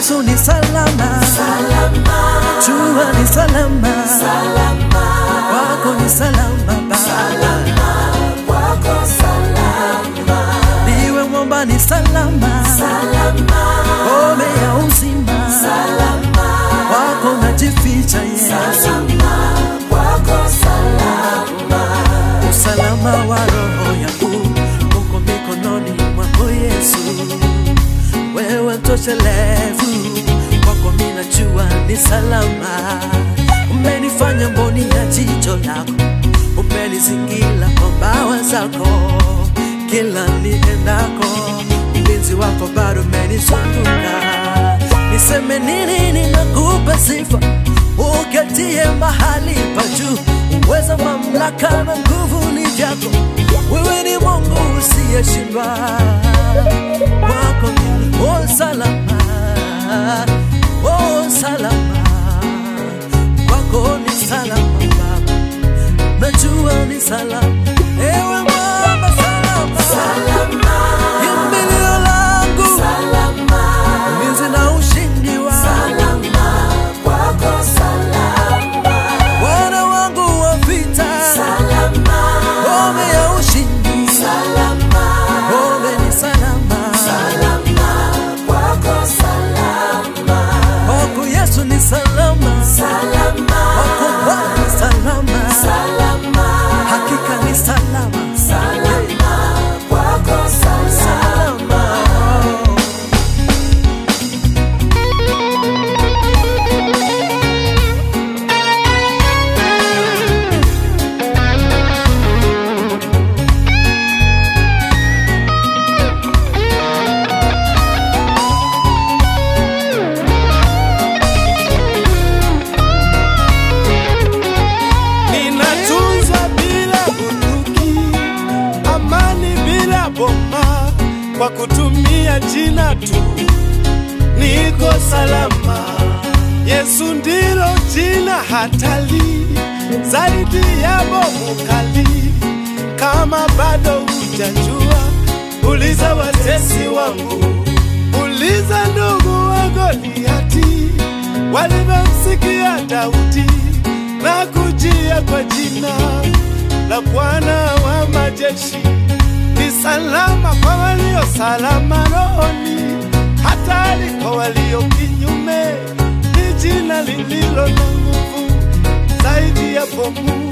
Yesu ni salama, salama, jua ni salama, salama, kwako ni salama Baba, salama, kwako salama, niwe mwamba ni salama, salama, ngome ya uzima, salama, kwako najificha Yesu, salama, kwako salama, usalama wa roho yangu uko mikononi mwako Yesu, wewe mtoshelevu, kwako mimi najua ni salama. Umenifanya mboni ya jicho lako, umenizingira kwa mbawa zako, kila niendako ulinzi wako bado umenizunguka. Niseme nini? Ninakupa sifa, uketie mahali pa juu, uweza, mamlaka na nguvu ni vyako. Wewe ni Mungu usiyeshindwa, kwako mimi oh, salama, oh, salama, kwako ni salama Baba, najua ni salama, ewe mwamba salama, salama, kimbilio langu, salama, ulinzi na ushindi wangu, salama, kwako salama, Bwana wangu wa vita, salama, ngome ya ushindi, salama, ngome ni salama, salama, kwako salama, kwako Yesu ni salama, salama, kwako Bwana ni salama, salama, hakika ni salama, salama, kwako salama. salama. Ninatunza bila bunduki, amani bila bomba, kwa kutumia jina tu niko salama. Yesu ndilo jina hatari zaidi ya bomu kali. Kama bado hujajua, uliza watesi wangu, uliza ndugu wa Goliati walivyomsikia Daudi na kujia kwa jina la Bwana wa majeshi. Ni salama kwa walio salama rohoni, hatari kwa walio kinyume. Ni jina lililo na nguvu zaidi ya bomu.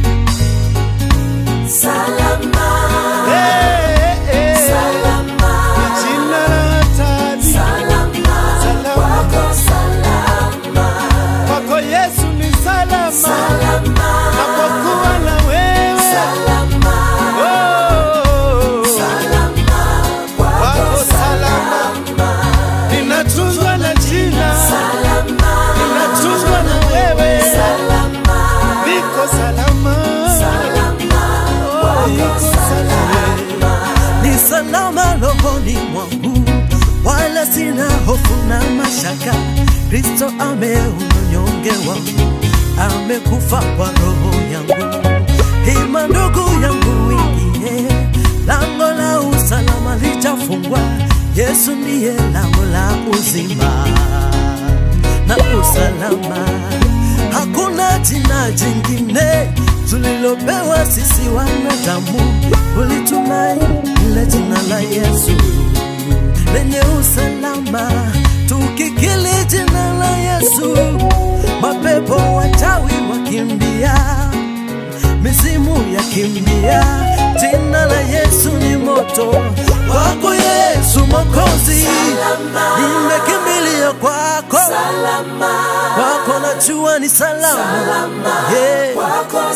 Salama, Hey, hey, hey. salama, Ni jina la hatari. salama, Salama. kwako salama, Kwako Yesu ni salama, salama, napokuwa na wewe salama, oh, salama, kwako kwako salama. salama, Ninatunzwa na jina, salama, ninatunzwa na wewe, salama, niko salama, salama, oh, niko salama. ni salama rohoni mwangu, wala sina hofu na mashaka. Kristo ameunyonge wangu, amekufa kwa roho yangu. Hima ndugu yangu, ingie lango la usalama litafungwa. Yesu ndiye lango la uzima na usalama. Hakuna jina jingine tulilopewa sisi wanadamu kulitumai ile jina la Yesu lenye usalama. Tukikili jina la Yesu, mapepo wachawi wakimbia, mizimu yakimbia. Jina la Yesu ni moto, kwako Yesu Mwokozi, nimekimbilia kwako, salama, kwako najua ni salama, yeah. kwako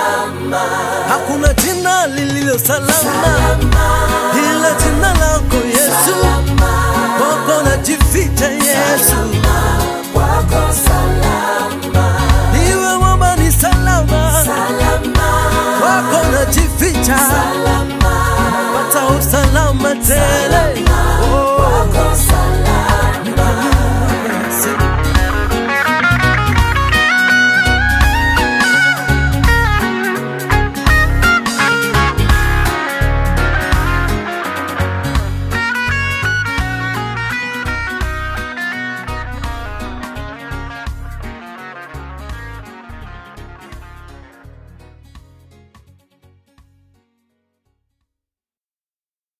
salama, Hakuna jina lililo salama ila jina lako